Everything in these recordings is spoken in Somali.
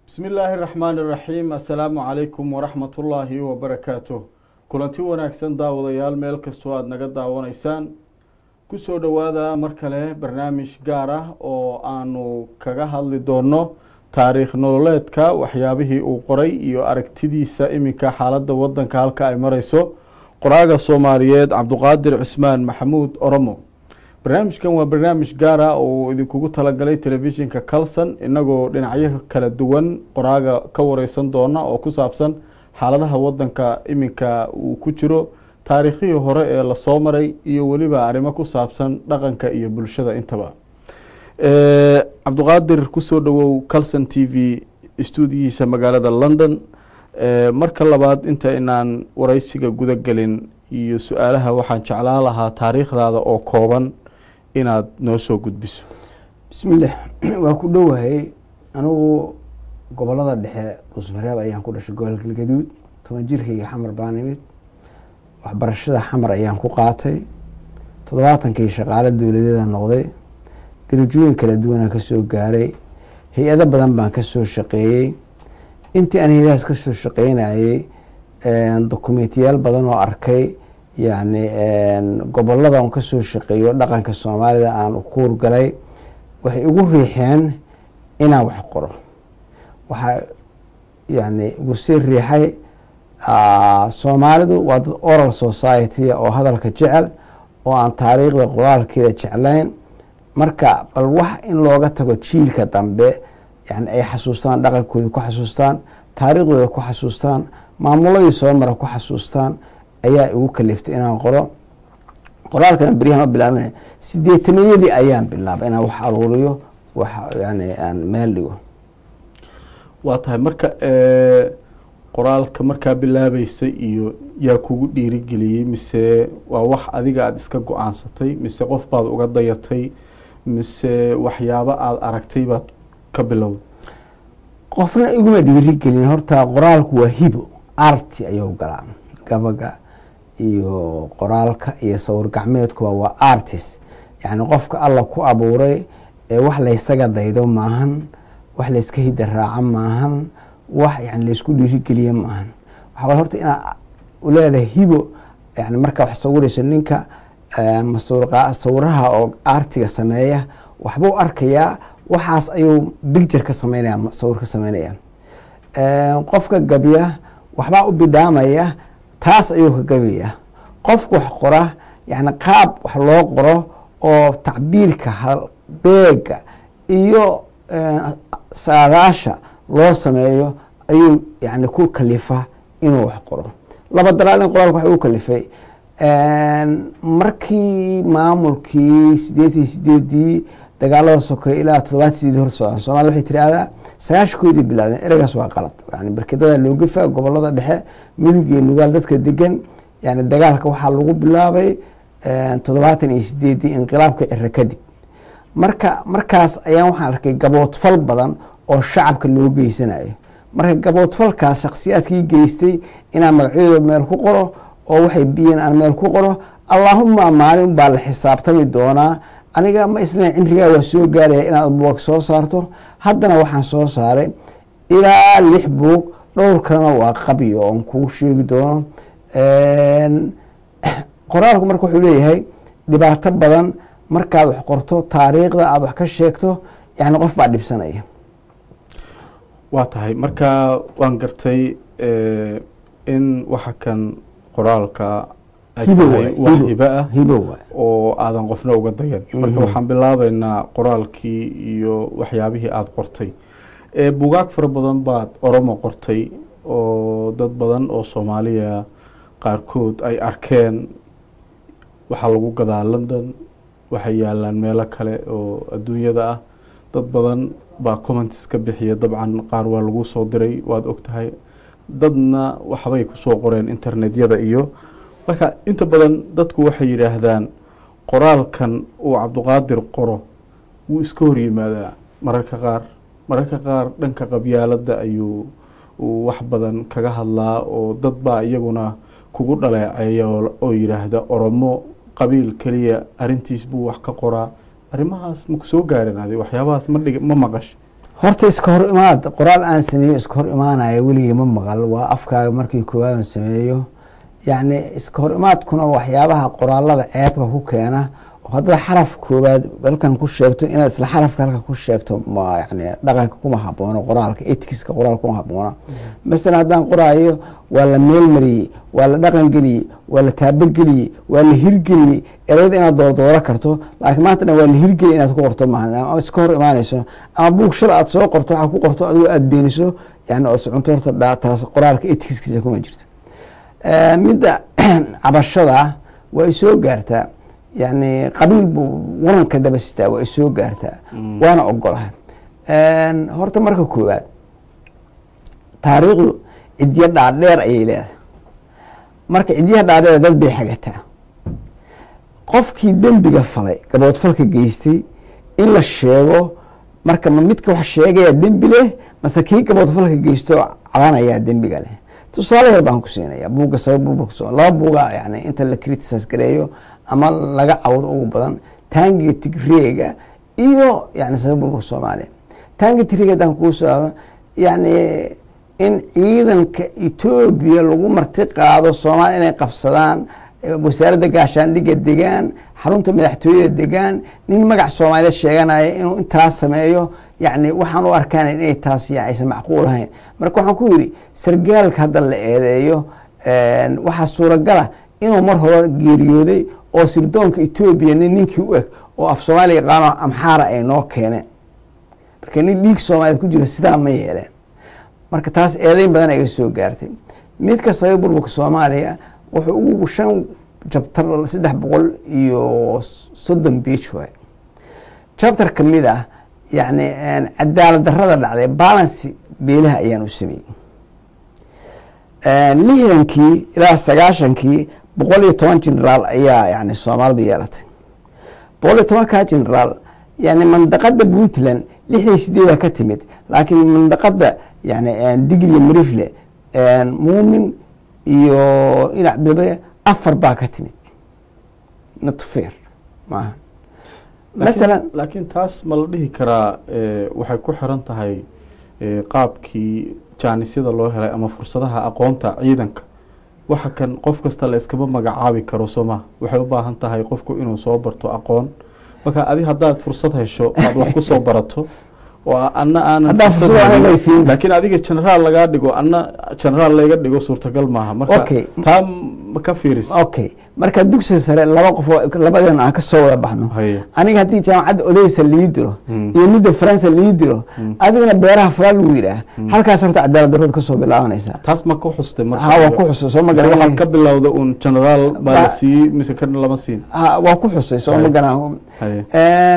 bismi illaahi raxmaani iraxiim assalaamu calaykum waraxmatullaahi wabarakaatuh kulanti wanaagsan daawadayaal meel kastoo aada naga daawanaysaan kusoo dhowaada mar kale barnaamij gaar ah oo aanu kaga hadli doono taariikh nololeedka waxyaabihii uu qoray iyo aragtidiisa iminka xaaladda wadanka halka ay mareyso qoraaga soomaaliyeed cabduqaadir cismaan maxamuud oromo barnaamijkan waa barnaamij gaar ah oo idinkugu talagalay telefishinka calson inagoo dhinacyo kala duwan qoraaga ka wareysan doona oo ku saabsan xaaladaha wadanka iminka uu ku jiro taariikhihii hore ee lasoo maray iyo weliba arrimo ku saabsan dhaqanka iyo bulshada intaba cabduqaadir kusoo dhowow calson t v stuudiyihiisa magaalada london marka labaad inta inaan wareysiga guda gelin iyo su-aalaha waxaan jeclaan lahaa taariikhdaada oo kooban inaad noo soo gudbiso bismillaah waa ku dhowahay anigu gobolada dhexe dhuusmareeb ayaan ku dhashay gobol galgaduud toban jirkayga xamar baan imid waxbarashada xamar ayaan ku qaatay toddobaatankii shaqaale dowladeeda noqday darajooyin kala duwanaan kasoo gaaray hay-ado badan baan kasoo shaqeeyey intii aan hay-adahaas kasoo shaqeynayey dokumentiyaal badan oo arkay yani gobolada on kasoo shaqeeyo dhaqanka soomaalida aan kuur galay waxay igu riixeen inaan wax qoro waxaa yani igu sii riixay soomaalidu waa dad oral society oo hadalka jecel oo aan taariikhda qoraalkeeda jeclayn marka bal wax in looga tago jiilka dambe yani ay xasuustaan dhaqankooda ku xasuustaan taariikhdooda ku xasuustaan maamuladii soo mara ku xasuustaan ayaa igu kaliftay inaan qoro qoraalkana beryahan ma bilaabana sideetaniyadii ayaan bilaabay inaan wax aruuriyo wax yani aan meel dhigo waa tahay marka qoraalka markaa bilaabeysay iyo yaa kugu dhiirigeliyey mise waa wax adiga aada iska go-aansatay mise qof baad uga dayatay mise waxyaabo aada aragtay baad ka bilowday qofna iguma dhiirigelin horta qoraalku waa hibo arti ayuu galaa gabaga iyo qoraalka iyo sawir gacmeedkuba waa artist yani qofka alla ku abuuray ee wax laysaga daydo maahan wax layska hida raaco maahan wax yani laysku dhiirigeliye maahan waxaa horta inaa leedahay hibo yani markaa wax sawirayso ninka sawiraha oo artiga sameeya waxbuu arkayaa waxaas ayuu bicture ka sameynaya sawir ka sameynaya qofka gabya waxbaa u bidhaamaya taas ayuu ka gabaya qofka wax qora yani qaab wax loo qoro oo tacbiirka halbeega iyo saadaasha loo sameeyo ayuu yani ku kalifa inuu wax qoro laba dalaalin qoraalka wax ugu kalifay markii maamulkii sideetan sideedii dagaalada sokeeye ilaa toddobaatan sideed hor socda soomaliya waxay tirahdaa sagaashankoodii bilaabdeen ereygaas waa qalad yani barkedada loogafa gobolada dhexe mudug iyo nugaal dadka degan yani dagaalka waxaa lagu bilaabay toddobaatan iyo sideedii inqilaabka ciro kadib marka markaas ayaan waxaan arkay gaboodfal badan oo shacabka loo geysanayo marka gaboodfalkaas shaksiyaadkii geystay inaan magacyadooda meel ku qoro oo waxay biyeen aan meel ku qoro allaahuma maalin baa la xisaabtami doonaa aniga ma islan cimrigaa waa soo gaaraya inaad buug soo saarto haddana waxaan soo saaray ilaa lix buug dhowr kalena waa qabyo oon kuu sheegi doono qoraalku marka wuxuu leeyahay dhibaato badan markaad wax qorto taariikhda aada wax ka sheegto yani qof baa dhibsanaya waa tahay marka waan gartay in waxa kan qoraalka ay tahay wax hibo ah hibo waay oo aadan qofna uga dayan marka waxaan bilaabeynaa qoraalkii iyo waxyaabihii aada qortay bugaag fara badan baad oromo qortay oo dad badan oo soomaaliya qaarkood ay arkeen waxaa lagu gadaa london waxay yaalaan meelo kale oo adduunyada ah dad badan baa comments ka bixiya dabcan qaar waa lagu soo diray waad ogtahay dadna waxbay kusoo qoreen internetyada iyo marka inta badan dadku waxay yidhaahdaan qoraalkan uu cabduqaadir qoro wuu iska hor yimaadaa mararka qaar mararka qaar dhanka qabyaaladda ayuu wax badan kaga hadlaa oo dad baa iyaguna kugu dhaleeceeya oo yidhaahda oromo qabiil keliya arintiis buu wax ka qoraa arrimahaas maku soo gaarin adi waxyaabahaas ma dhig ma maqash horta iska hor imaad qoraal aan sameeyo iska hor imaanaya weligay ma maqal waa afkaaga markii koowaad aan sameeyo yacni iska hor imaadkuna waxyaabaha qoraalada ceebka ku keena oo haddaad xaraf koowaad halkan ku sheegto inaad isla xarafka halka ku sheegto ma yani dhaqanka kuma haboono qoraalka etikiska qoraalka kuma haboono masalan haddaan qoraayo waa la meelmariyey waa la dhaqan geliyey waa la taabogeliyey waa la hirgeliyey ereyada inaad doordooro karto laakiin maanta dhan waa la hirgeliyey inaad ku qorto maaha ama iska hor imaanayso ama buug shal aad soo qorto waxaa ku qorto adigo aada beeniso yani oo socunto horta dha- taas qoraalka etikiskiisa kuma jirto Eh, midda cabashada waa isoo gaartaa yani qabiil buu waranka daba sitaa waa isoo gaartaa waana ogolahay horta marka koowaad taariikhdu cidyo dhaadheer ayay leedahay marka cidyaha dhaadheer dad bay xagataa qofkii dembiga falay gaboodfalka geystay in la sheego marka ma midka wax sheegaya dembi leh mase kii gaboodfalka geysto cabanayaa dembiga leh tusaale yar baan ku siinaya buugga sabab burburka soo laba buuga yani inta la criticize gareeyo ama laga cawdo ugu badan taangiga tigreega iyo yani sabab burburka soomaaliya taangiga tigreega haddaan kuu soo yani in ciidanka etoobiya lagu marti qaado soomaaliya inay qabsadaan wasaaradda gaashaandhigga degaan xarunta madaxtooyada degaan nin magac soomaaliya sheeganaya inuu intaas sameeyo yani waxaan u arkaan inay taas aysan macquul ahayn marka waxaan ku yidhi sargaalka hadda la eedeeyo waxaa suuragala inuu mar hore geeriyooday oo sirdoonka etoobiya nin ninkii u eg oo af soomaaliya yaqaano amxaara ay noo keeneen marka nin dhiig soomaaliyeed ku jiro sidaa ma yeeleen marka taas eedeyn badan iga soo gaartay midka sabab burburka soomaaliya wuxuu ugu shan jabtar saddex boqol iyo soddon beij waay jabtar ka mid ah yani cadaalad darada dhacday balancy beelaha ayaan u sameeyey lixdankii ilaa sagaashankii boqol iyo toban generaal ayaa yani soomaalidu yeelatay boqol iyo tobankaa generaal yani mandaqada puntland lixdan sideeda ka timid laakiin mandaqada yani digriya marifle muumin iyo inac bilbe afar baa ka timid natufeer maaha masalan laakiin taas ma la dhihi karaa waxay ku xiran tahay qaabkii jaanisyada loo helay ama fursadaha aqoonta ciidanka waxa kan qof kasta la iskama magacaabi karo soo maha waxay u baahan tahay qofku inuu soo barto aqoon marka adi haddaad fursad hesho aad wax kusoo barato oo ana aanan Haddaan fursad fursad helin, aanay siin. laakiin adiga generaal lagaa dhigo ana generaal layga dhigo suurtagal maaha marka Okay. taa ma ka fiiris okay marka dugsiga sare laba qof oo labadeena aan ka soo wada baxno Haye. aniga haddii jaamacadda odeysa lii diro Mm. iyo midda faransa lii diro adigana beeraha falaal lagu yidhaah halkaas horta cadaalad darrada kasoo bilaabanaysaa taas ma ku xustay marka ha waa ku xusay soo ma mise waxaad garan ka bilowda uun generaal baa la Ba- siiyey mise kan lama siin ha waa ku xusay soo ma Haye. garan Haye.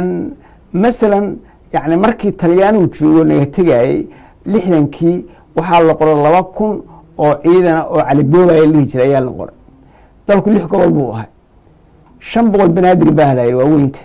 masalan yani markii talyaanigu joogo naga tegayey lixdankii waxaa la qoray laba kun oo ciidana oo caliboobaya lihi jiray ayaa la qoray dalku lix gobol buu ahay shan boqol banaadir baa halayay waa weynta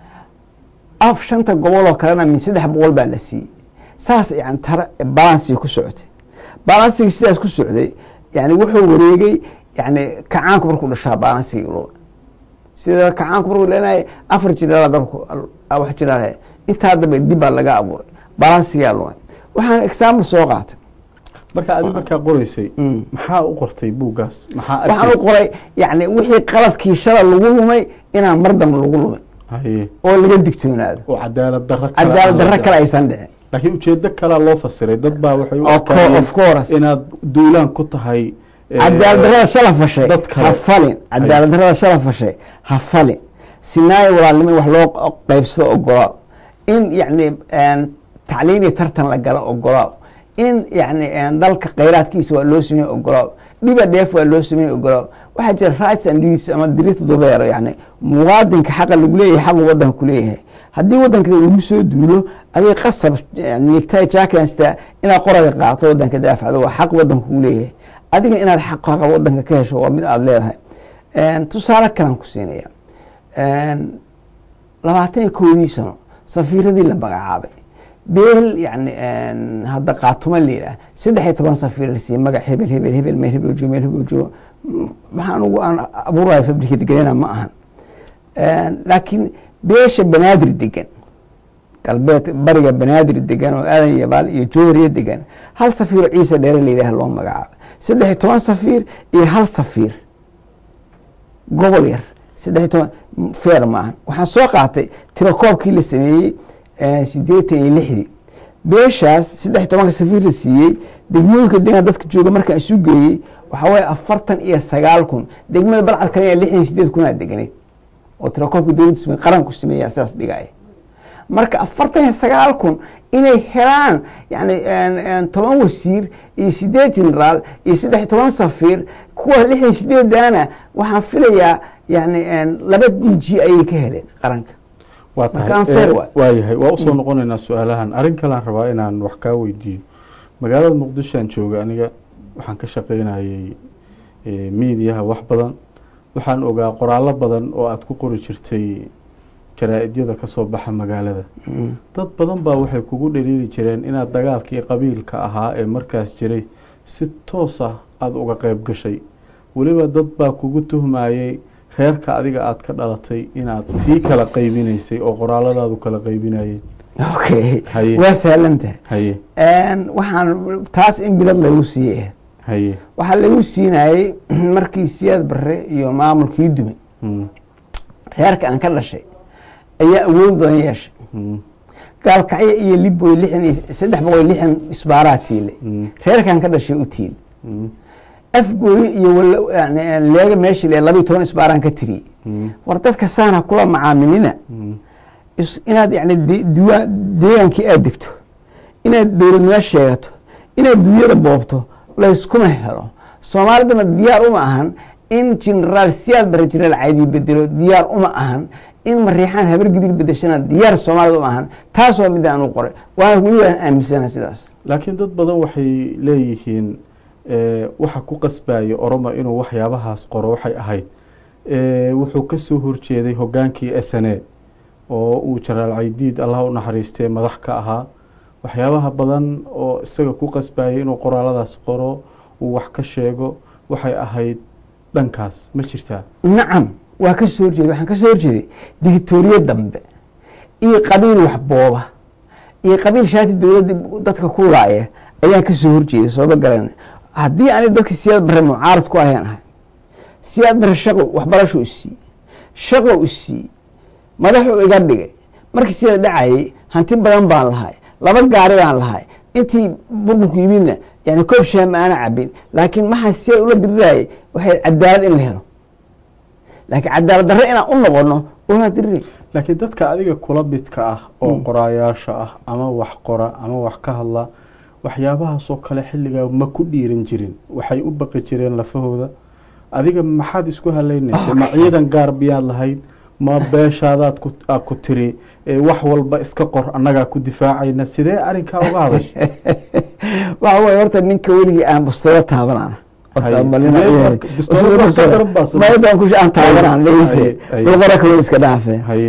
af shanta gobol oo kalena min saddex boqol baa la siiyey saas yani tara balansiga ku socotay balansiga sidaas ku socday yani wuxuu wareegay yani kacaanku markuu dhashaa balansiga loo sida kacaanku markuu leenahay afar jiraala dabku wax jiraal intaa dambe dib baa laga abuuray balansigaa lumay waxaan example soo qaatay marka adi markaa qoreysay Mm. maxaa u qortay buuggaas maxaa waxaan u arkaysay? qoray yani wixii qaladkii shala lagu lumay inaan mar dambe lagu lumay Haye. oo laga digtoonaado oo cadaalad darro kale cadaalad aan darro laga- kale aysan dhicin laakiin ujeedo kalea loo fasiray dad baa waxay u Of course, arkaayeen of course. inaad duulaan ku tahay eh, cadaalad darrada shala fashay dad kale. ha falin cadaalad darrada shala fashay ha falin sinaayo walaalnimo in wax loo qaybsado ogolaa in yani tacliin iyo tartan la gala ogolaa in yani dalka khayraadkiisa waa loo sameeye ogolaa dhiba dheef waa loo sameeye ogolaa waxaa jira rights and duties ama dirita dobeero yani muwaadinka xaqa lagu leeyahay xaqu wadanka ku leeyahay haddii wadanka lagu soo duulo adiga qasab nigtay jaakansta inaad qoraga qaato wadanka daafacdo waa xaq wadanka kugu leeyahay adiga inaad xaqaaqa wadanka ka hesho waa mid aada leedahay tusaale kalan ku siinaya labaatan iyo kowdii sano safiiradii la magacaabay beel yani hadda qaatuma la yidhaah saddex iyo toban safiir la siiyey magac hebel hebel hebel meel hebel joogo meel hebel joogo maxaa anugu aan abuurayo fabrikad gelina ma ahan laakiin beesha banaadir degan galbeed bariga banaadir degan oo aadan yabaal iyo jowhariya degan hal safiir oo ciise dheere la yidhaah loo magacaabo saddex iyo toban safiir iyo hal safiir gobol yar saddex iyo toban feer maahan waxaan soo qaatay tirakoobkii la sameeyey sideetan iyo lixdii beeshaas saddex iyo tobanka safiir la siiyey degmooyinka degan dadka jooga markaan isu geeyey waxaa waye afartan iyo sagaal kun degmada balcad kale lixdan iyo sideed kunaa deganeed oo tirakoobka dowladda same qaranku sameeyaa sidaas dhigaya marka afartan iyo sagaal kun inay helaan yani toban wasiir iyo sideed generaal iyo saddex iyo toban safiir kuwa lixdan iyo sideedana waxaan filayaa yani laba d g ayay ka heleen qaranka waa Marka aan tahay fair Eh, waay. waayahay waa usoo noqonaynaa su-aalahan arrin kalean rabaa inaan wax kaa weydiiyo magaalada muqdisho aan jooga aniga waxaan ka shaqaynayay eh, miidiyaha wax badan waxaan ogaa qoraallo badan oo aada ku qori jirtay jaraa-idyada ka soo baxa magaalada Mm. dad badan baa waxay kugu dhaliili jireen inaad dagaalkii qabiilka ahaa ee markaas jiray si toos ah aada uga qeyb gashay weliba dad baa kugu tuhmayey reerka adiga aada ka dhalatay inaad sii kala qaybinaysay oo qoraaladaadu kala qaybinayeen okay Haye. waa sahlan tahay haye waxaan taas in bilad lagu siiyey ahayd haye waxaa lagu siinayey markii siyaad bare iyo maamulkii dumay mm, reerka aan ka dhashay ayaa awood badan yeeshay mm, gaalkacyo iyo liboy lixdan iyo saddex boqol iyo lixdan isbaaraa tiile mm, reerkaan ka dhashay u tiile mm, afgooye iyo wala- yani leega meesha le labayo toban isbaaraan ka tiriyey mm, war dadka saana kula macaamilina mm, is- inaad yani de- duwaa- deegaankii aad degto inaad dowladnimo sheegato inaad dunyada boobto layskuma helo soomaalidana diyaar uma ahan in generaal siyaad bare generaal caydii bedelo diyaar uma ahan in mariixaan habar gidig bedeshana diyaar soomaalida uma ahan taas waa midda aan u qoray waana weli waan aaminsana sidaas laakiin dad badan waxay leeyihiin eh, waxa ku qasbaya oromo inuu waxyaabahaas qoro waxay ahayd eh, wuxuu kasoo horjeeday hogaankii s n a oo uu jaraal caydiid allah u naxariistee madax ka ahaa waxyaabaha badan oo isaga ku qasbayay inuu qoraaladaas qoro uu wax ka sheego waxay ahayd dhankaas ma jirtaa nacam waa ka soo horjeeday waxaan ka soo horjeeday dictatoriya dambe iyo qabiil wax booba iyo qabiil shaati dowladda dadka ku laaya ayaan ka soo horjeeday sooba garan haddii ani dadka siyaad bare mucaarad ku ahayn ahay siyaad bare shaqo waxbarasho u siiyey shaqo u siiyey madaxuu iga dhigay markii siyaad dhacayay hanti badan baan lahay laba gaari baan lahay intii burburku yimidna yani koob shaah ma aana cabin laakiin maxaa siyaad ula dirirayay waxay cadaalad in la helo laakiin cadaalad darre inaan u noqono uma diriray laakiin dadka adiga kula midka ah oo qoraayaasha ah ama wax qora ama wax ka hadla waxyaabahaasoo kale xilligaa ma ku dhiiran jirin waxay u baqi jireen lafahooda adiga maxaad isku haleynaysa ma ciidan gaar biyaad lahayd ma beeshaadaad ku aad ku tiri ee wax walba iska qor annagaa ku difaacayna sidee arrinkaa uga hadasha waxa waye horta ninka weligii aan bustooda taabanana Haye, sidee marka- bustooda wax ka daran baa sabab- maydaan ku aan taabanaan Haye, dhegeyse haye. dulqara kale iska dhaafe haye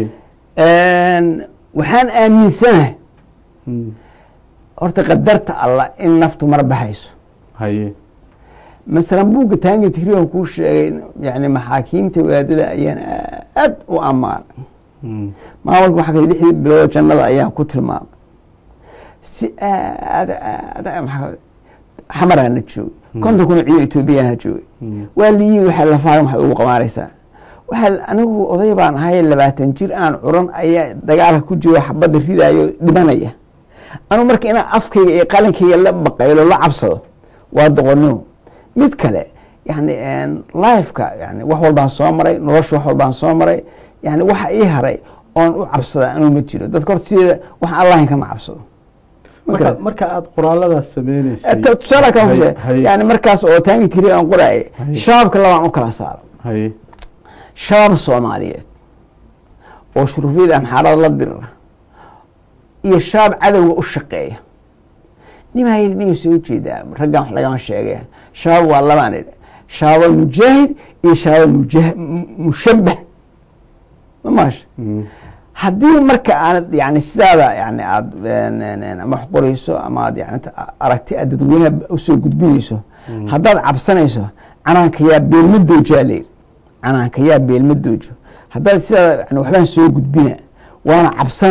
waxaan aaminsanahay mm, horta qadarta allah in naftu mar baxayso haye masalan buugga taangi tigrigan kuu sheegay yani maxaakiimta wadaadada ayaan aad u ammaanay mm, maamulka waxaa kale lixdii bilood jannada ayaan ku tilmaamay si aad aad maxaa xamaraana joogay konton kun oo ciidan etoobiyana joogay mm, waa liyiin waxaa lafaaran waxaad ugu qabaanaysaa waxaa anigu oday baan ahay labaatan jir aan curan ayaa dagaalka ku jiro xabadda ridaayo dhimanaya anigu marka inaan afkayga iyo qalinkayga la baqaylo la cabsado waa doqonnimo mid kale yani lifeka yani wax walbaan soo maray nolosha wax walbaan soo maray yani waxa ii haray oon u cabsada anuu ma jiro dadka horta sideeda wax allahin kama cabsado Ma marka garad? marka aad qoraaladaas sameyneysay Ta- tusaale kan Haye, huse haye, yani markaas oo taangi tiri aan qoraayay Haye. shabaabka labaan u kala saaro haye shabaab soomaaliyeed oo shuruufyada amxaarada la dirira iyo shabaab cadowga u shaqeeya nimaa yidhi niyu soo jeedaa raggan wax lagama sheegaya shabaab waa labaan idhi shabaab mujaahid iyo shabaab mujah- mu- mushabbah ma maasha mm, haddii marka aanad yani sidaada yani aad ama wax qorayso ama aad yani aragti aad dadweynaha usoo gudbinayso haddaad cabsanayso canaanka yaa beelma doojaa layidhi canaanka yaa beelma doojo haddaad sidaada yani waxbaan soo gudbina waana cabsanaa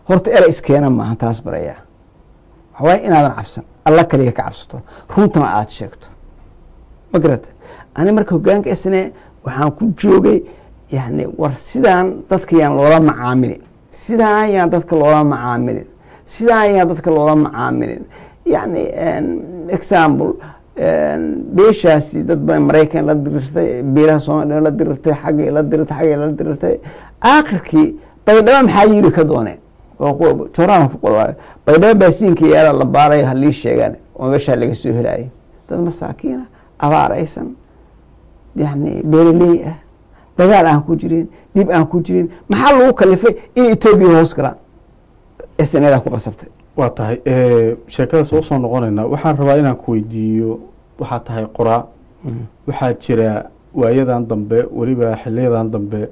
horta era iskeena maaha taas barayaa waxawaay inaadan cabsan alla kaliya ka cabsato runtana aada sheegto ma garata ani marka hogaanka isne waxaan ku joogay yani war sidaan dadka yaan loola macaamilin sidaan yaan dadka loola macaamilin sidaan yaan dadka loola macaamilin yani example beeshaasi dad badan maraykan la dirirtay beelaha soomaliya la dirirtay xaggay la dirirtay xaggay la dirirtay aakhirkii baydhabo maxaa yiri ka dooneen joraan ku qor baydhabo baasiinka yaala la baarayo halii sheegaan oo meeshaa laga soo helayo dad masaakiina abaaraysan yani beeraley ah dagaal aan ku jirin dhib aan ku jirin maxaa lagu kalifay in etoobiya hoos galaan snada ku qasabtay waa tahay sheekadaas oo soo noqonaynaa waxaan rabaa inaan ku weydiiyo waxaa tahay qoraa waxaa jira waayadan dambe weliba xiliyadan dambe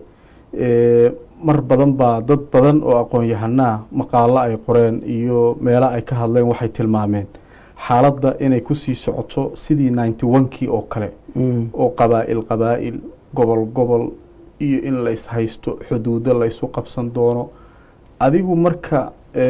mar badan baa dad badan oo aqoon-yahanaa maqaalo ay qoreen iyo meelo ay ka hadleen waxay tilmaameen xaaladda inay kusii socoto sidii ninety one-kii oo kale oo qabaa'il qabaa'il gobol gobol iyo in la ishaysto xuduudo la ysu qabsan doono adigu marka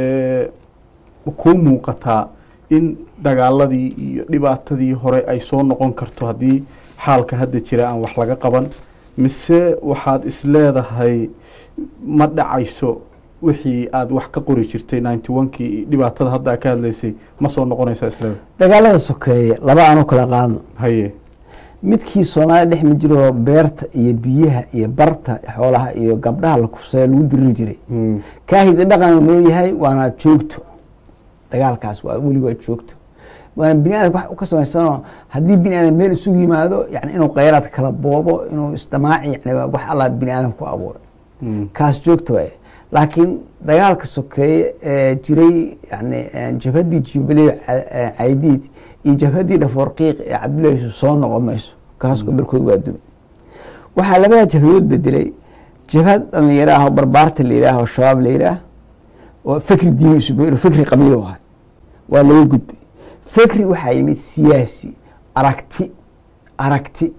kuu muuqataa in dagaaladii iyo dhibaatadii hore ay soo noqon karto haddii xaalka hadda jira aan wax laga qaban mise waxaad isleedahay ma dhacayso wixii aada wax ka qori jirtay ninety one-kii dhibaatada hadda ka hadlaysay ma soo noqonaysaa isleedahay dagaalada sokeeye laba aanu kala qaadno haye midkii soomaalida dhex ma jiro beerta iyo biyaha iyo barta xoolaha iyo gabdhaha la kufsaya lagu diriri jiray kaahida dhaqan noo yahay waana joogto dagaalkaas waa weli waa joogto waana bini aadam wax ka samaysanoo haddii bini aadam meel isugu yimaado yani inuu kheyraadka kala boobo inuu isdamaaci yani wax alla bini aadam ku abuuray kaas joogta waay laakiin dagaalka sokeeye ee jiray yani jabhaddii jubilee caydiid iyo jabhaddii dhafoorqiiq ee cabdullahi yusuf soo noqon mayso kaas gobolkood waa dumay waxaa labada jabhadood bedelay jabhad dhalinyaro ah oo barbaarta la yidhaah oo shabaab la yidhaah oo fikri diini isu fikri qabiilo ahay waa laga gudbay fikri waxaa yimid siyaasi aragti aragti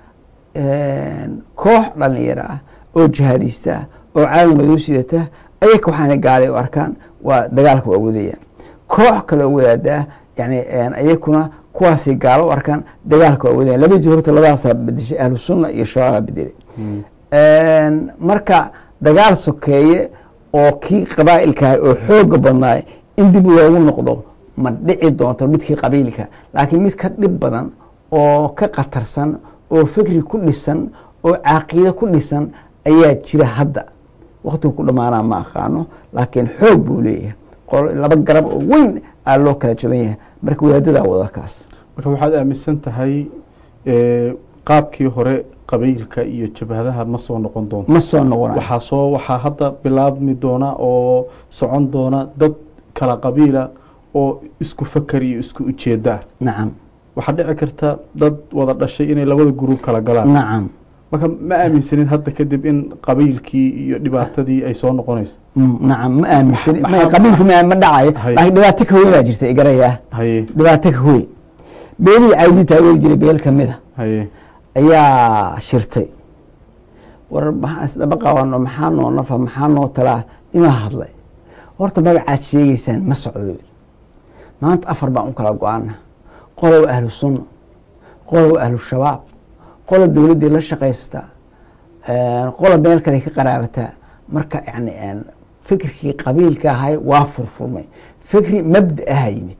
koox dhalinyaro ah oo jihaadista ah oo caalam madow sidata ayaka waxaana gaalay u arkaan waa dagaalka waa wadayaan koox kale oo wadaadaa yani ayakuna kuwaasay gaalo u arkaan dagaalka waa wadayaan laba jir horta labadaasaa bedeshay ahlu sunna iyo shabaabaa bedelay marka dagaal sokeeye oo kii qabaa'ilkaah oo xooga badnaay in dib loogu noqdo ma dhici doonto midkii qabiilka laakiin mid ka dhib badan oo ka khatarsan oo fikri ku dhisan oo caaqiide ku dhisan ayaa jira hadda waktigu ku dhamaanaa ma aqaano laakiin xoog buu leeyahay laba garab oo weyn aa loo kala jaban yahay marka wadaadadaa wadakaas marka waxaad aaminsan tahay qaabkii hore qabiilka iyo jabhadaha ma soo noqon doonto ma soo noqona waxaa soo waxaa hadda bilaabmi doona oo socon doona dad kala qabiila oo isku fakar iyo isku ujeeda ah nacam waxaa dhici karta dad wada dhashay inay labada gurub kala galaan nacam marka ma aaminsanin hadda kadib in qabiilkii iyo dhibaatadii ay soo noqonayso nacam ma aaminsan Maxaa- qabiilku ma ma dhacayo Hay. laakiin dhibaato ka weyn baa jirta igaraya haye dhibaato ka weyn beelihii caydii taageeri jiray beel ka mid a haye ayaa shirtay war maxaa isdaba qabano maxaa noo nafa maxaa noo talaa nimaa hadlay horta magacaad sheegeysaan ma socdo maanta afar baan u kala go-ana qola waa ahlu sunna qola waa ahlu shabaab qola dowladdii la shaqaysataa qola meel kale ka qaraabataa marka yani fikirkii qabiilka ahay waa furfurmay fikri mabda aha yimid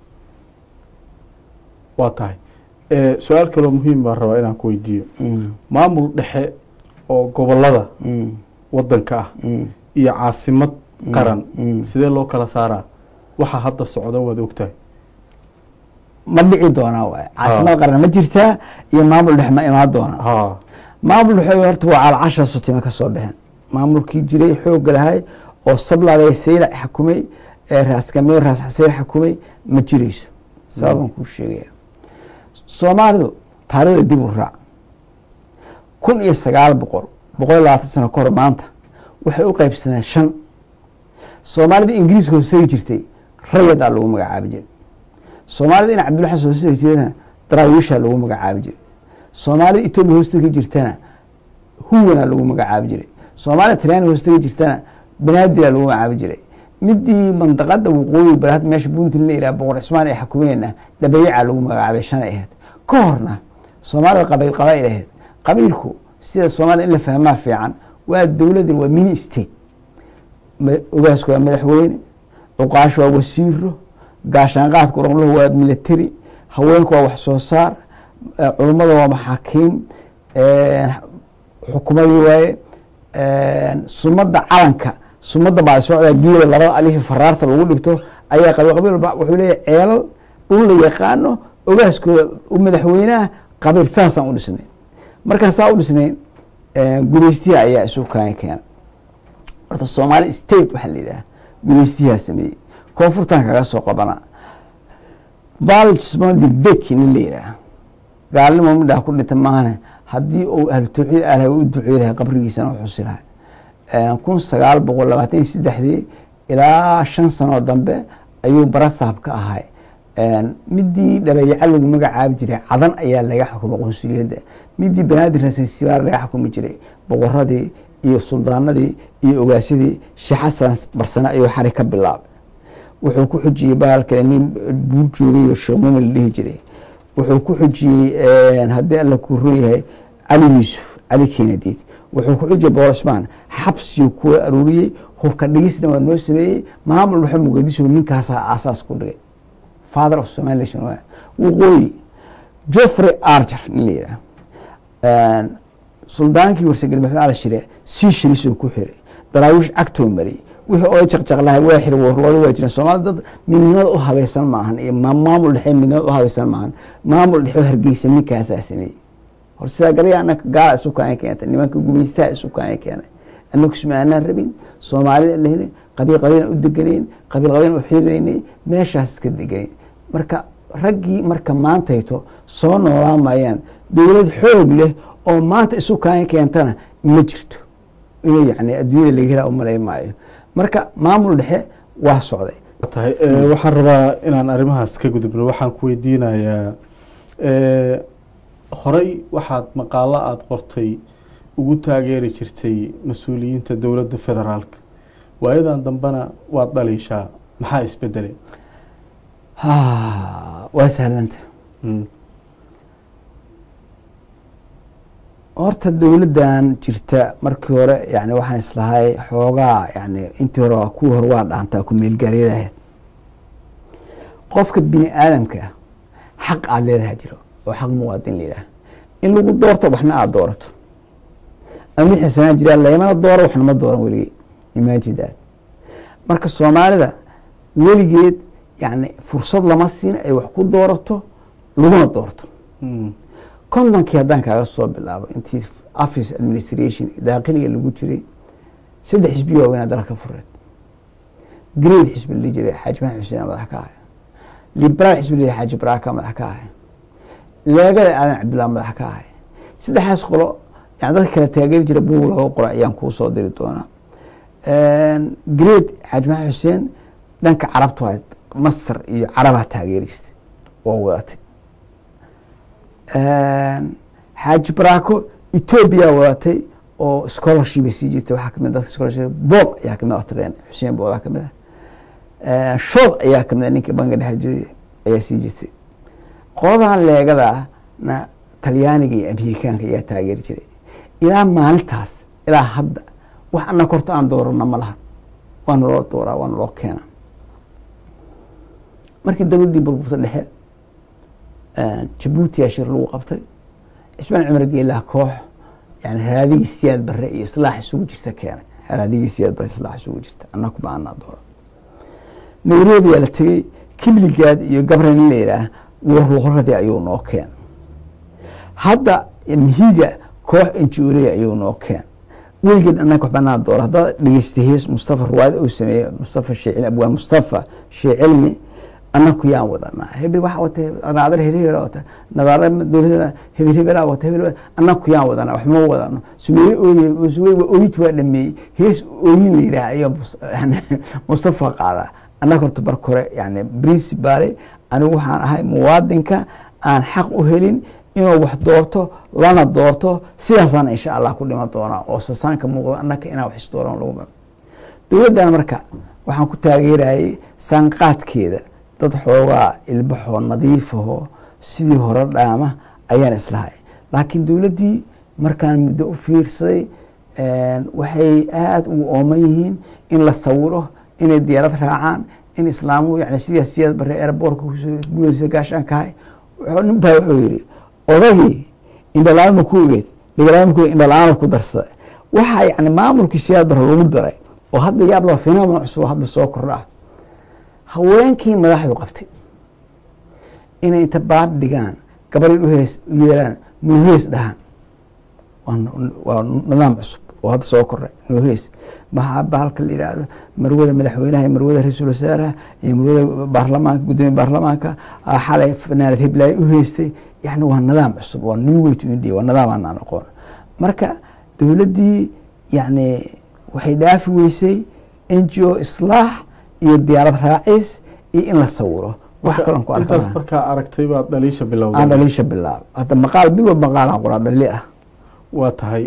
waa tahay Eh, su-aal kaloo muhiim baan rabaa inaan ku weydiiyo maamul dhexe oo gobolada Mm, wadanka ah mm, iyo caasimad qaran mm. sidee loo kala saaraa waxaa hadda socda waad ogtahay ma dhici doonaa waay caasimad qaran ma jirtaa iyo maamul dhex ma imaan doonaa ha maamul dhexe horta waa calcasha sutime ka soo baxeen maamulkii jiray xoogga lahay oo sabladay saylac xakumay ee raaskamiyo raas xaseen xakumay ma jirayso sababan kuu sheegaya soomaalidu taarikhda dib u raac kun iyo sagaal boqol boqol iyo labaatan sano ka hor maanta waxay u qaybsaneen shan soomaalida ingiriiska hoostegi jirtay rayadaa lagu magacaabi jiray soomaalida in cabdulla xasan hoostegi jirtana daraawiishaa lagu magacaabi jiray soomaalida etoobiya hoostegi jirtana huwanaa lagu magacaabi jiray soomaalida talyaaniga hoostegi jirtana banaadilaa lagu magacaabi jiray midii mandaqada waqooyi bari hadda meesha puntland la yidhaha boqor cismaan ay xukumeenna dhabayaca lagu magacaabay shanay ahayd ka horna soomaalida qabiil qabail ahayd qabiilku sida soomaalida in la fahmaa fiican waa dowladan waa mini state ogaasku waa madaxweyne cuqaashu waa wasiiro gaashaanqaadka uraqluhu waa military haweenku waa wax soo saar culummada waa maxaakiim xukumadii waaye sumada calanka sumada baa socdaa geela labada alihi faraarta lagu dhigto ayaa qabiil qabiil walba wuxuu leeyahy ceelal dhul la yaqaano ogaaskooda madaxweynaha qabiil saasaan u dhisnay markaan saa u dhisnay gumeystiha ayaa isu kaan keena horta soomaali state waxaa la yidhaha gumeystihaa sameeyey koonfurtan kaga soo qabana valsmodi vek nin la yidhaah gaalnimo midhaa ku dhinta maahane haddii uu ahlu tawxiid alaha u ducey lahay qabrigiisana u xusi lahay kun sagaal boqol labaatan iyo saddexdii ilaa shan sanoo dambe ayuu barasaab ka ahay midii dhabayaca lagu magacaabi jiray cadan ayaa laga xukumay qunsuliyadda midii banaadir rasansibaar laga xukumi jiray boqoradii iyo suldaanadii iyo ogaasyadii sheekh xasan barsane ayuu xari ka bilaabay wuxuu ku xujiyey bahal kale nin buur joogay oo sheekh muumin la dhihi jiray wuxuu ku xujiyey haddii alla ku ron yahay cali yuusuf cali kenadiid wuxuu ku xujiyey boqor cusmaan xabsiyu kuwa aruuriyey hubka dhigisna waa noo sameeyey maamul waxa muqadiso ninkaasaa aasaas ku dhigay father of somali nation waqooyi joffrey arger nin la yidhaah suldaankii warsagal maxamed cali shire sii shirisoo ku xiray daraawiish cagtoo mariyey wixii oday jaqjaqlahay waa xiri warlooda waa jireen soomaalida dad midnimada u habaysan maahan iyo maamul dhexe midnimada u habaysan maahan maamul dhexe hargeysa ninkaasaa sameeyey hor sidaa galaya anaka gaala isu kaana keentay nimanka gumeystaha isu kaana keenay anaku isma aanaan rabin soomaalida la helin qabiil qabiilan u deganayn qabiil qabiilan u xidaynay meeshaas iska deganayn marka raggii marka maantayto soo noolaan maayaan dowlad xoog leh oo maanta isu kaana keentana ma jirto inay yani adduunyada laga hela umalay maayo marka maamul dhexe waa socday tahay waxaan rabaa inaan arrimahaas ka gudubno waxaan ku weydiinayaa horey waxaad maqaalo aada qortay ugu taageeri jirtay mas-uuliyiinta dowladda federaalka waayadan dambena waad dhaliishaa maxaa isbedelay waa sahlanta horta dowladdan jirta markii hore yani waxaan islahay xoogaa yani intii hore kuwii hore waa dhaantaa ku meelgaaryada ahayd qofka bini aadamka ah xaq aada leedaha jiro oo xaq muwaadin layidhaah in lagu doorto waxna aada doorato ama wixii sanaan jiraa laymana dooro waxna ma dooran weligey imaajidaad marka soomaalida weligeed yani fursad lama siin ay wax ku doorato laguna doorto kontonkii haddaan kaaga soo bilaabo intii office administration daaqiliga lagu jiray saddex xisbiya waaweynaa dalka fureed grade xisbi la dhihi jiray xaaji maxamed xuseen madax ka ahay liberaal xisbi la xaaji baraaka madax ka ahay leegada aadan cabdillah madax ka ahay saddexaas qolo yani dadka kale taageeri jira buug looga qora ayaan kuu soo diri doonaa grade xaaji maxamed xuseen dhanka carabta waa masar iyo carabaa taageeri jirtay oo wadatay xaaji baraako etoobiya wadatay oo scholarship sii jirtay waxaa kamid dadka scholarship bob ayaa kamid atreen xuseen boodaa kamid ah shood ayaa kamid ah ninka banka dhexe jooye ayaa sii jirtay qoladan leegadaana talyaaniga iyo amerikaanka ayaa taageeri jiray ilaa maalintaas ilaa hadda wax ana korta aan doorana ma laha waana loo dooraa waana loo keena markii dowladdii burburta dhexe jabuutiyaa shir lagu qabtay cismaan cumar geelaha koox yani haraadigii siyaad bare iyo islaax isugu jirta keenay haraadigii siyaad bare islaax isugu jirta annaku ma anaa doora nairobiyaa la tegey kibligaad iyo gabran la yidhaah warloqoradii ayuu noo keen hadda mihiga koox injuuley ayuu noo keen weligeed annaga wax banaa doora haddaad dhegeystay hees mustafa ruwaayad uu sameeyey mustafa shee abwaan mustafa shee cilmi anaku yaan wadanaa hebel waxaa wata nadaadar hebel wata nadaara dowladda hebel hebelaa wata hebel anaku yaan wadanaa wax ma wadano sumeeye ooye sumeeye waa ooyinti waa dhameeyey hees ooyin la yidhaah ayaa yani mustafa qaadaa annaga horta barka hore yani principale anigu waxaan ahay muwaadinka aan xaq u helin inuu wax doorto lana doorto sidaasaana insha allah ku dhiman doonaa oo sasaanka muuqdo annaka inaan wax isdooran lagu dowladdan marka waxaan ku taageerayay saanqaadkeeda dad xoogaa ilbaxoo nadiifahoo sidii hore dhaama ayaan islahay laakiin dowladdii markaan muddo u fiirsaday waxay aada ugu ooman yihiin in la sawiro inay diyaarad raacaan in islaamuhu yani sidaas siyaad bare airboortka gulaysa gaashaankahay nin baa wuxuu yidhi odagii indhalaama ku ogeed dhigalaama ku indhalaama ku darsaday waxaa yani maamulkii siyaad bare lagu daray oo hadda yaab loo fenoomen cusub oo hadda soo kordha haweenkii madaxdu qabtay inay inta baad dhigaan gabarin uhees u yeelaan nuuhees dhahaan waa nidaam cusub oo hadda soo koray nuuhees maxaa bahalka la yidhaahdo marwada madaxweynaha iyo marwada ra-iisul wasaaraha iyo marwada baarlamaanka guddoomiya baarlamaanka xalay fanaanad hiblaayo u heystay yani waa nidaam cusub waa new way to india waa nidaam aanaan aqoon marka dowladdii yani waxay dhaafi weysay n g o islaax iyo diyaarad raacis iyo in la sawiro wax kalon ku arka intaas markaa aragtay baad dhaliisha aan bilowday dhaliisha bilaab hadda maqaal bil walba maqaalaan qoraa dhali ah waa tahay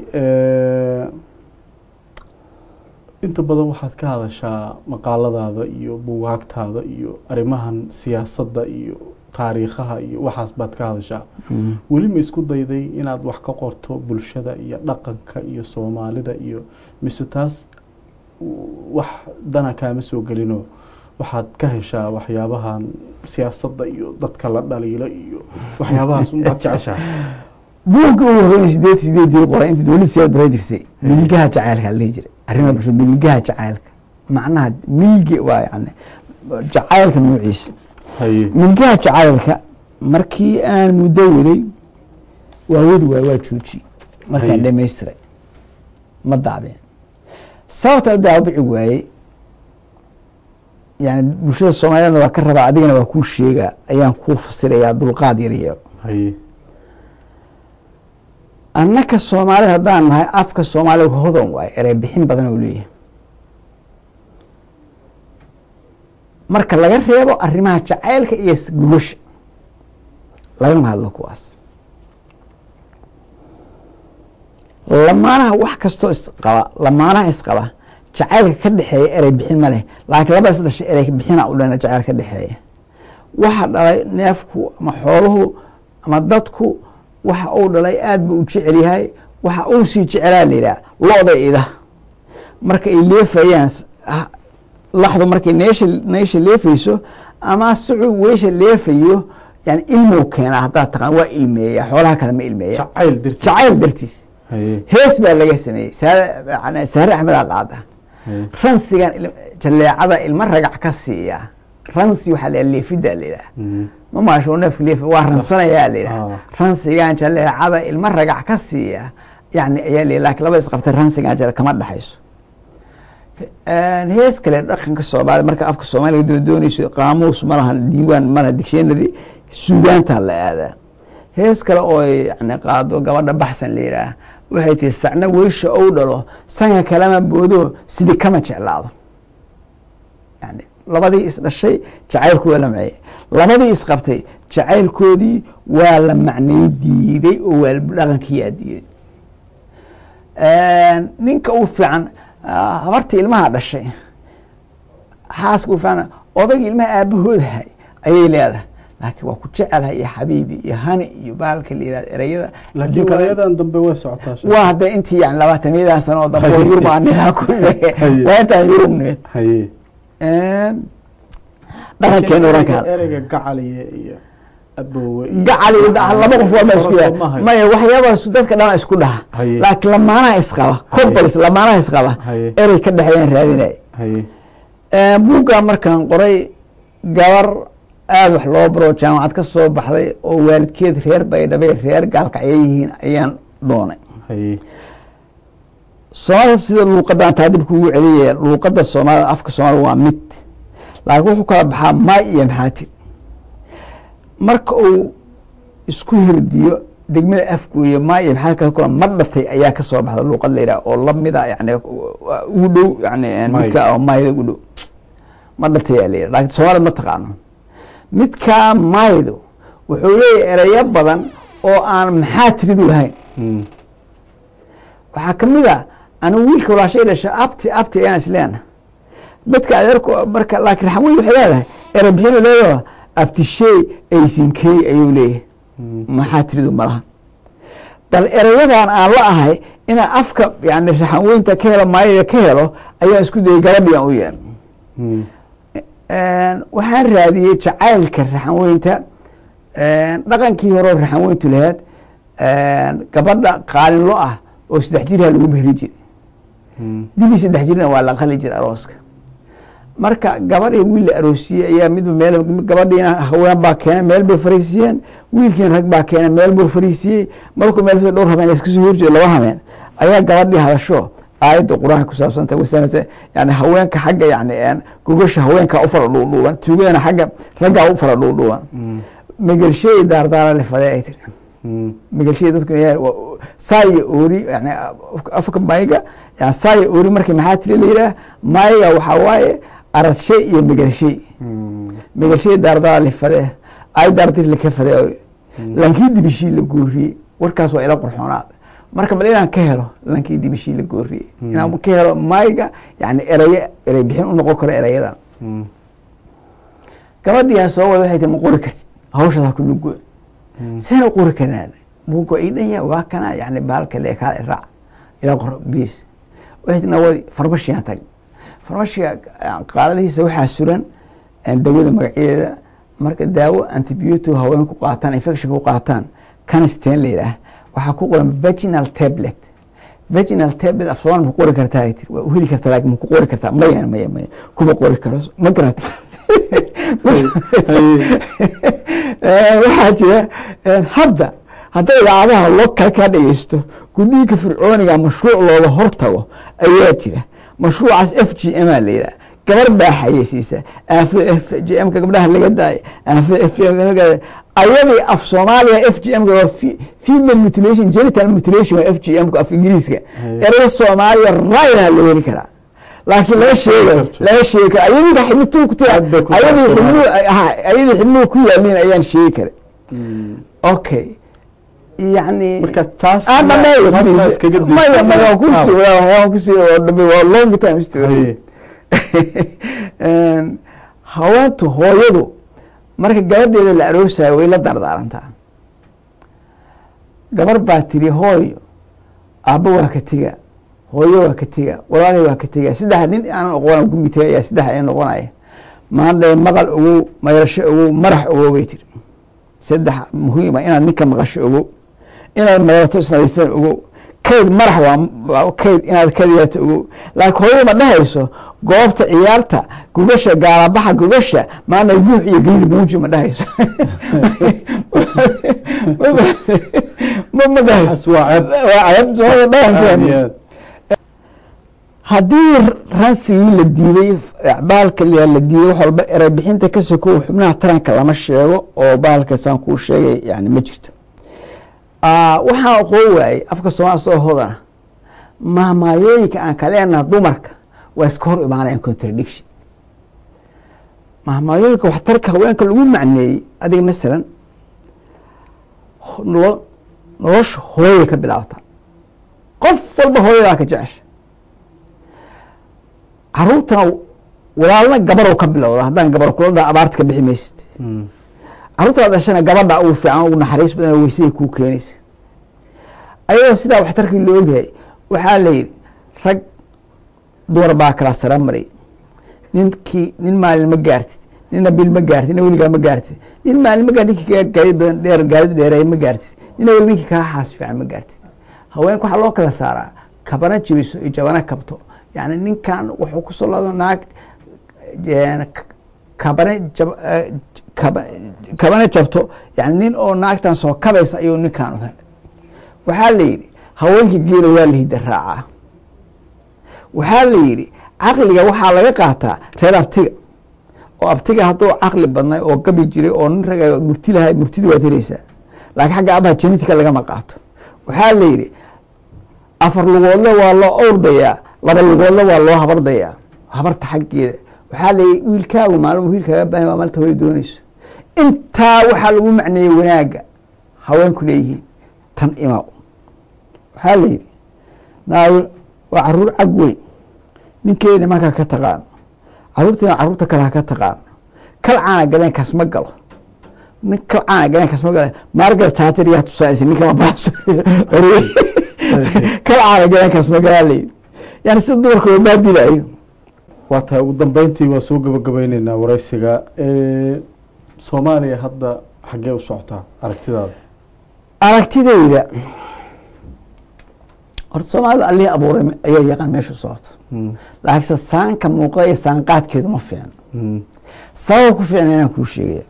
inta badan waxaad ka hadashaa maqaaladaada iyo buugaagtaada iyo arrimahan siyaasadda iyo taariikhaha iyo waxaas baad ka hadashaa weli ma isku dayday inaad wax ka qorto bulshada iyo dhaqanka iyo soomaalida iyo mise taas wax dana kaama soo gelino waxaad ka heshaa waxyaabahan siyaasadda iyo dadka la dhaliilo iyo waxyaabahaas unbaad jeceshahay buugga ugu horreeyay sideed sideedii qoray inta dowladda siyaad bara jirtay milgaha jacaylka la dhihi jiray arrimaha bulshada milgaha jacaylka macnaha milgi waa yani jacaylka nuuciisa haye milgaha jacaylka markii aan muddo waday waa wadi waay waa joojiyey markaan Haye. dhamaystiray ma daabeen sababta daabici waayey yani bulshada soomaaliyadna waa ka rabaa adigana waa kuu sheegaa ayaan kuu fasirayaa dulqaad yar yeero haye annaka soomaalida haddaan nahay afka soomaaliga hodan waaye erey bixin badan oo leeyahay marka laga reebo arrimaha jacaylka iyo s- gogosha lagama hadlo kuwaas lamaanaha wax kastoo isqaba lamaanaha isqaba jacaylka ka dhexeeya erey bixin ma leh laakiin labada saddex erey bixina u dhan jacayl ka dhexeeya waxa dhalay neefku ama xooluhu ama dadku waxa uu dhalay aad buu u jecel yahay waxa uu sii jecelaa la yidhaha lo-da ida marka ay leefayaan s- ah, laxdu markay neesha neesha leefayso ama sucu weesha leefayo yani ilmuu keenaa haddaad taqaan waa ilmeeya xoolaha kale ma ilmeeya jacayl dirti jacayl dartiis haye hees baa laga sameeyey saare yani saare axmed aa qaada haye ransigan il- jaleecada ilma ragac ka siiya ransi waxaa la leefida la yidhaha Mhm. ma maasho neefka leef waa ransanayaa la yidhaha Ah. ransigan jaleecada ilma ragac ka siiya yani ayaa la laakiin laba isqabtay ransigan jale kama dhexayso hees kale dhaqanka soomaaliya marka afka soomaaliga doo doonayso qaamuus ma laha diiwaan ma laha dictionary suugaantaa la aadaa hees kale oo yani qaado gabadha baxsan la yidhaah waxay tihi sacna weysha ou dhalo sanka kalama boodo sidii kama jeclaado yani labadii isdhashay jacaylkooda la maceyey labadii isqabtay jacaylkoodii waa la macnay diiday oo waa dhaqankiyaa diiday ninka u fiican ah, habartii ilmaha dhashay xaaska u fiican odayga ilmaha aabahoodahay ayay leedahay laakiin waa ku jecelahay iyo xabiibi iyo hani iyo baalka la yihahdo ereyada laakiin adduunka- waayadan dambe way socotaa sheekh. waa hadda intii yani labaatamiyadan sano oo dambe oo yurub aan nidaa ku Haye. waa intaan yurub need haye dhaqankeena oranka Ereyga- ereyga gacaliye iyo aboowe iyo- gacal iyo da- laba qof waa ma isku Hore yahay soo maahayn. maya waxyaabaas dadka dhan isku dhaha Haye. laakiin lamaanaha isqaba couples lamaanaha isqaba Haye. erey ka dhexeeyaan raadinay haye buugga markaan qoray gabar aada wax loo baro jaamacad ka soo baxday oo waalidkeed reer baydhabay reer gaalkacyo yihiin ayaan doonay haye soomaalida sida luuqadan taadib kugu celiyaya luuqada soomaalida afka soomaalida waa mid laakiin wuxuu kala baxaa maay iyo maxaatir marka uu isku hirdiyo degmada afgooye maay iyo maxaatir kala kula ma dhatay ayaa ka soo baxda luuqad la yidhaha oo lamida yani ugu dhow yani Maay. midka oo maayda ugu dhow ma dhatay ayaa la yidhaha laakiin soomaalida ma taqaano midkaa maaydu wuxuu leeyahay ereyo badan oo aan maxaatiridu lahayn Mm. waxaa ka mid a anigu wiilka walaashay dhasha abti abti ayaan isleena midka adeerku marka laakiin raxan weyn waxay leedahay ere bixinu leedaha abtishey aysinkey ayuu leeyahay maxaa tiridu malaha bal erayadan aan la ahay inaan afka yani raxan weynta ka helo maayada ka helo ayaan isku dayay gabadhii aan u yeer waxaan raadiyey jacaylka raxan weynta dhaqankii horeo raxan weyntu lahayd gabadha qaalinlo ah oo saddex jirha lagu behri jiray dibii saddex jirna waa la qali jira arooska marka gabadh iyo wiil la aroosiyey ayaa midba meel gabadhiina haween baa keena meel bay fariisiiyeen wiilkiina rag baa keena meel buu fariisiiyey markuu meel dhowr habeen iska soo horjeedo laba habeen ayaa gabadhii hadasho aayadda qur-aanka ku saabsanta wasanaysa yani haweenka xagga yani gogasha haweenka u fara dhuudhuuban tuugadana xagga raggaa u fara dhuudhuuban megelshey daardaara lifadee ay tiri megelshey dadku saaya oori yani afka mayga yani saaya oori marka maxaa tiri la yidhaah mayga waxaa waaye aradshay iyo megelshey megelshey daardaara lifadee ay daardir laka fadee lankii dibishii la gooriyey warkaas waa ila qurxoonaad marka bal inaan ka helo lankii dibishii la gooriyey inaan ka helo mayga yani eraye erey bixin u noqon karo erayadan gabadhiyaa soo wada waxay tii ma qori kartid hawshaas ha ku lugo seen u qori karaan buuga ii dhanya waa kana yani baalka leekaa iraac ilaa qor biis waxay tii nawadi farmashigaan tag farmashiga qaaladihiisa waxaa suran dawada magacyadeeda marka daawo antibiotic haweenku qaataan infection ku qaataan canistan la yidhaah waxaa ku qoran virginal tablet virginal tablet af soomaali ma ku qori kartaa ay tiri waa u heli kartaa laakiin ma ku qori kartaa maya maya maya kuma qori karo ma garata waxaa jira hadda hadday idaacadaha loo kale kaa dhegeysto guddiinka fircooniga mashruuc looga hortago ayaa jira mashruucaas f g m a la yidhaha gabar baa xayeysiisa aafada f g m ka gabdhaha laga daayo aafada f g m ayadii af soomaaliya f g m waa female mutilation genital mutilation waa f g m af ingiriiska eraya soomaaliya rayha loo heli karaa laakiin laga sheegayo laga sheegi karo ayadii xibnuhu ku tira ayadii xibnuhu ayadii xibnuhu ku yaaliin ayaan sheegi kara okay yani marka taas maya maya kusi waan kusi dhabe waa long time story haweentu hooyadu marka gabadheeda la aroosayo way la dardaarantaa gabar baa tiri hooyo aabbo waa ka tega hooyo waa ka tega walaalay waa ka tega saddex nin aanan oqona gurigi tegaya saddex ay noqonaya maandhae maqal ogow mayasho ogow marax ogow bay tiri saddex muhiima inaad ninka maqasho ogow inaad madato isnadiifeen ogow kayd marax waa kayd inaad kadiyaato ogow laakiin hooyada ma dhehayso goobta ciyaarta gugasha gaalabaxa gugasha maana buux iyo galiil muuji ma dhehayso ma dhehayso haddii ransigii la diiday baalka la diiday wax walba erey bixinta ka sokow xubnaha taranka lama sheego oo baalkasaan kuu sheegay yani ma jirto waxaan aqoon waayey afka soomaali soo hodana mahmaayooyinka aan ka leenaha dumarka waa iska hor imaanayan contradiction mahmaayooyinka waxtarka haweenka lagu macneeyey adiga masalan nolo nolosha hooyay ka bilaabtaa qof walba hooyadaa ka jecesha caruurtana walaalna gabarow ka bilowda haddaan gabar kulada abaarta ka bixi maysid caruurtaa dhashana gabadha ugu fiican ugu naxariis badan oo weysada kuu keenaysa ayadoo sidaa waxtarkii loo ogyahay waxaa la yidhi rag dumar baa kala sara maray ninkii nin maalin ma gaartid nina bil ma gaartid nina weligaa ma gaartid nin maalin ma gaartid ninkii kaa gaari badan dheer gaarida dheereey ma gaartid nina weli ninkii kaa xaas fiican ma gaartid haweenka waxaa loo kala saaraa kabana jibiso iyo jabana kabto yani ninkan wuxuu kusoo lada naag kabane kabana jabto yani nin oo naagtan soo kabaysa ayuu ninkan u helay waxaa la yidhi haweenkii geela waa la hida raacaa waxaa la yidhi caqliga waxaa laga qaataa reer abtiga oo abtiga hadduu caqli badnay oo gabi jiray oo nin raga murti lahay murtidi waad helaysaa laakiin xagga abaha genetica lagama qaato waxaa la yidhi afar lugoodle waa loo awrdayaa laba lugoodle waa loo habardayaa habarta xaggeeda waxaa la yidhi wiilkaagu maalin wiilkaaga baahan waa maalinta hooya doonayso intaa waxaa lagu macneeyey wanaagga haweenku leeyihiin tan imaw waxaa la yidhi naago waa caruur cag weyn ninkeeda markaa ka taqaano caruurtiina caruurta kale ha ka taqaano kal caana galeenkaas ma galo nin kal caana galeenkaas ma galo margaret thatcher yaa tusaaysa ninkama baaso kal caana galeenkaas ma galaa layidhi yani sida dumarka loo baadilayo waa tahay ugu dambeyntii waa soo gabagabeyneynaa wareysiga soomaaliya hadda xaggee u socotaa aragtidaada aragtidayda horta soomaalida allihii abuuray ayaa yaqaan meesha u socoto laakiinse saanka muuqda iyo saanqaadkeedu ma fiicno sabab ku fiicna inaan kuu sheegaya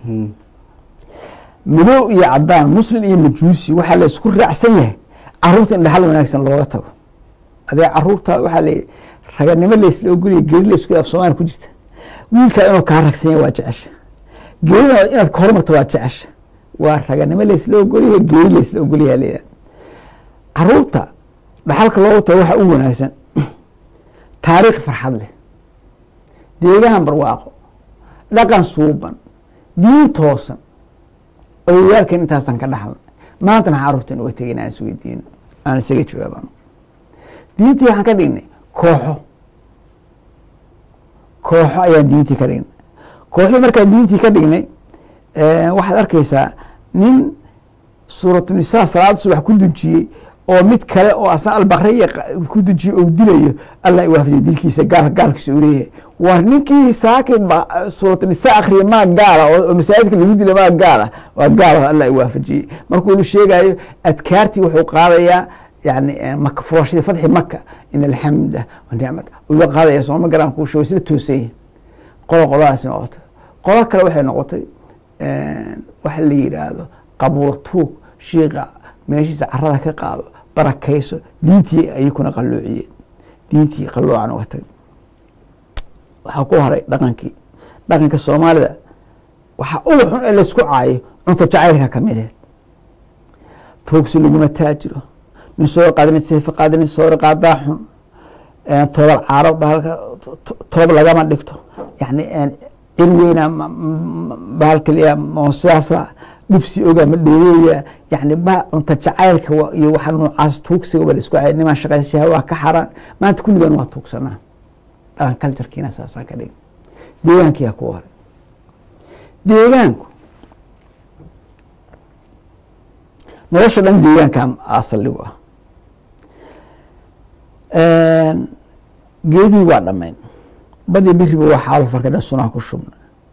madow iyo cadaan muslim iyo majuusi waxaa la isku raacsan yahay caruurta in dhaxal wanaagsan looga tago adee caruurtaada waxaa la raganimo laysla ogolaya geri laysku af soomaaliya ku jirta wiilkaa inuu kaa ragsan yahay waa jecesha gerina inaad ka hormarto waa jecesha waa raganimo laysla ogolyahay geri laysla ogolyaha layidhaha caruurta dhaxalka looga tago waxaa u wanaagsan taariikh farxad leh deegaan barwaaqo dhaqan suuban diin toosan awowaalkan intaasaan ka dhaxalna maanta maxaa carruurtan uga tegin aan isweydiino aan isaga jawaabano diintii waxaan ka dhignay kooxo kooxo ayaan diintii ka dhignay kooxii markaan diintii ka dhignay waxaad arkeysaa nin suuratunisaa salaada subax ku dujiyey oo mid kale oo asna albakriya ku dujiyey oo dilayo allah iwaafajiyo dilkiisa gaal gaalkiisa uu leeyahay war ninkii saaki suuratunisaa akriya maa gaala oo masaajidka lagu dila maa gaala waa gaal allah iwaafajiyey markuu sheegayo adkaartii wuxuu qaadayaa yani maka furashadii fadxi maka in alxamda wanicmata uga qaadaya sooma garaan kuu sheego sida toosanya qola qoladaasi noqotay qola kale waxay noqotay waxa la yidhaahdo qabuula tuug shiiqa meeshiisa carada ka qaado barakayso diintii ayakuna qalloociyeen diintii qalloocan uga tagay waxaa ku haray dhaqankii dhaqanka soomaalida waxaa uga xun ee laysku caayo cunto jacaylka kamideed tuugsi laguma taajiro nin soo qaadin seefa qaadin soori qaadaa xun toobal caaro bahalka toob lagama dhigto yani cil weyna bahalka sidaasa dhibsi oga ma dhoweeya yani ba cunta jacaylka iyo waxa noocaas tuugsiga waa laisku cay nimaa shaqaysashaha waa ka xaraan maanta kulligan waa tuugsanaa dhaqan culturekiina saasaan ka dhigin deegaankiyaa ku haray deegaanku nolosha dhan deegaanka asaligu ah geedii waa dhamayn badii biriba waa xaalo farka dhan sunaa ku shubna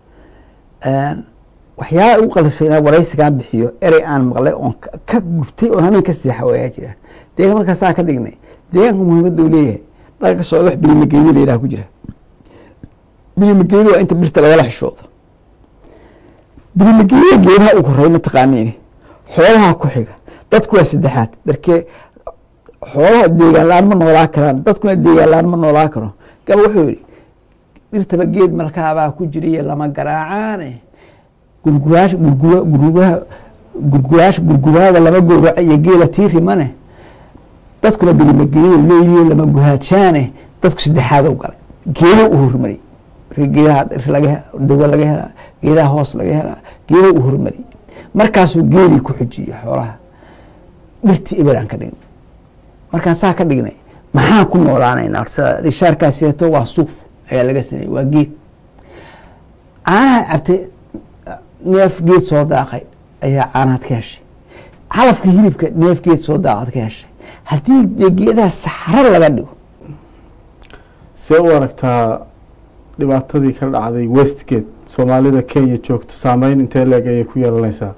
waxyaala ugu qalifay inaa waraysigaan bixiyo erey aan maqlay oon ka gubtay oon hameen ka seexa wayaa jira deegaan markaasaa ka dhignay deegaanka muhiimadda uu leeyahay dhaqanka soo wax bilimageedi la yidhaha ku jira bilimageedi waa inta birta lagala xishoodo bilimageediya geedaha ugu horey mataqaaniini xoolaha ku xiga dadku waa saddexaad darkee xoolaha deegaan la-aan ma noolaa karaan dadkuna deegaan la-aan ma noolaa karo gaba wuxuu yihi dhirtaba geed malkaabaa ku jiriyo lama garaacaane gurguraash gurgura gurguraa gurguraash gurguraada lama gowraco iyo geela tiirimane dadkuna bilimageeyo leeyihiin lama guhaadshaane dadku saddexaad u galay geeda u hormariyey geedaha laga dawa laga helaa geedaha hoos laga helaa geeda u hormariyey markaasuu geelii ku xujiyey xoolaha dhirtii ibelaan ka dhignay markaan saa ka dhignay maxaan ku noolaanaynaa horta shaarkaas yeeto waa suuf ayaa laga sameeyey waa geed caanaha cabtay neef geed soo daaqay ayaa caanaad ka heshay calafka hilibka neef geed soo daaqaad ka heshay haddii dee geedaha saxro laga dhigo see u aragtaa dhibaatadii ka dhacday westgate soomaalida kenya joogto saameyn intee leeg ayay ku yeelanaysaa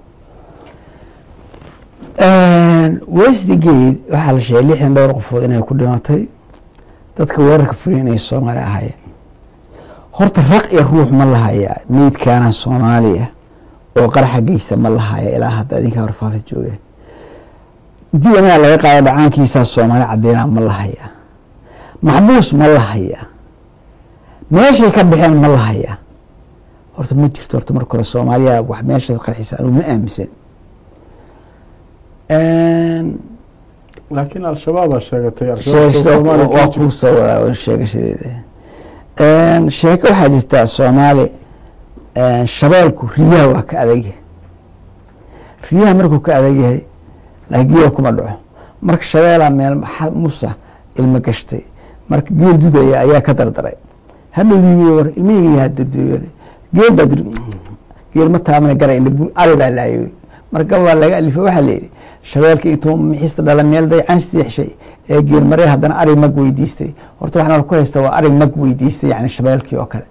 westgate waxaa la sheegay lixdan dhowr qofood inay ku dhimatay dadka weerarka fuliya inay soomaali ahaayeen horta raq iyo ruux ma lahaya meydkaana soomaaliya oo qaraxa geysta ma lahaya ilaa hadda adinkaa warfaafid jooga d n a laga qaado dhacaankiisaa soomaali cadeyna ma lahaya maxbuus ma lahaya meeshay ka baxeen ma lahaya horta ma jirto horta marka hore soomaaliya wax meeshaas qarxisa anu ma aaminsan laakiin al-shabaabaa sheegatay waa kuu soo wadaa sheegashadeeda sheeko waxaa jirtaa soomaali shabeelku riyaha waa ka adagyahay riyaha markuu ka adagyahay laakiin geela kuma dhaco marka shabeelaa meel musa ilmo gashtay marka geel dudaya ayaa ka dardaray hadhowdii war ilmihayga hadirdiyo geel baa dir geel ma taabana garayna bul ari baa laayo marka waa laga alifay waxaa la yidhi shabeelka intuu mixista dhala meel daycan siixshay ee geel maree haddana ari mag weydiistay horta waxaan ku haysta waa ari mag weydiistay yani shabeelkii oo kale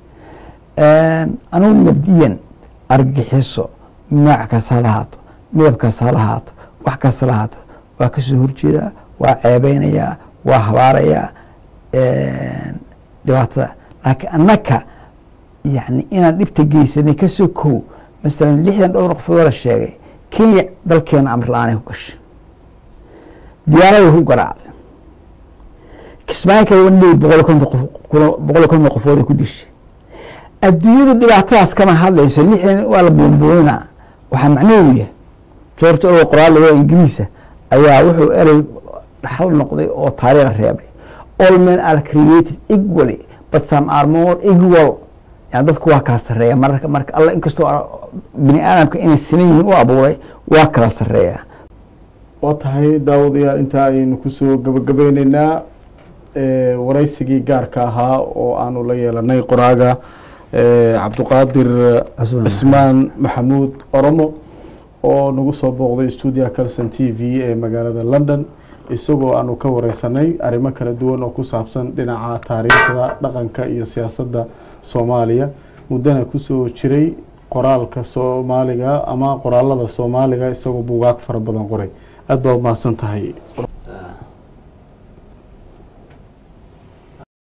anugu mabdiyan argagixiso nooc kasta ha lahaato midab kasta ha lahaato wax kasta lahaato waa kasoo horjeedaa waa ceebeynayaa waa habaarayaa dhibaatada laakiin annaka yani inaan dhibta geysanay kasoo kow masalan lixdan dhowr qofoodoo la sheegay kenya dalkeena amar la-aanay ku gashay diyaaraday ku garaacday kismaayo kale wanley boqol konton qof boqol konton qofooday ku dishay adduunyadu dhibaatadaas kama hadlayso lixdan waa la buunbuuninaa waxaa macnaheedu yahay george orwell qoraal laga ingiriisa ayaa wuxuu erey dhaxal noqday oo taariikh reebay all men are created equally but some are more equal yani dadku waa kala sareeya mararka marka alla inkastoo bini aadamka inay siman yihiin u abuuray waa kala sareeya waa tahay daawadayaal intaa ayaynu kusoo gabagabeyneynaa waraysigii gaarka ahaa oo aanu la yeelanay qoraaga cabduqaadir cismaan maxamuud oromo oo nagu soo booqday stuudia calson t v ee magaalada london isagoo aanu ka wareysanay arrimo kala duwan oo ku saabsan dhinaca taariikhda dhaqanka iyo siyaasadda soomaaliya muddana kusoo jiray qoraalka soomaaliga ama qoraalada soomaaliga isagoo buugaag fara badan qoray aada baa umahadsan tahay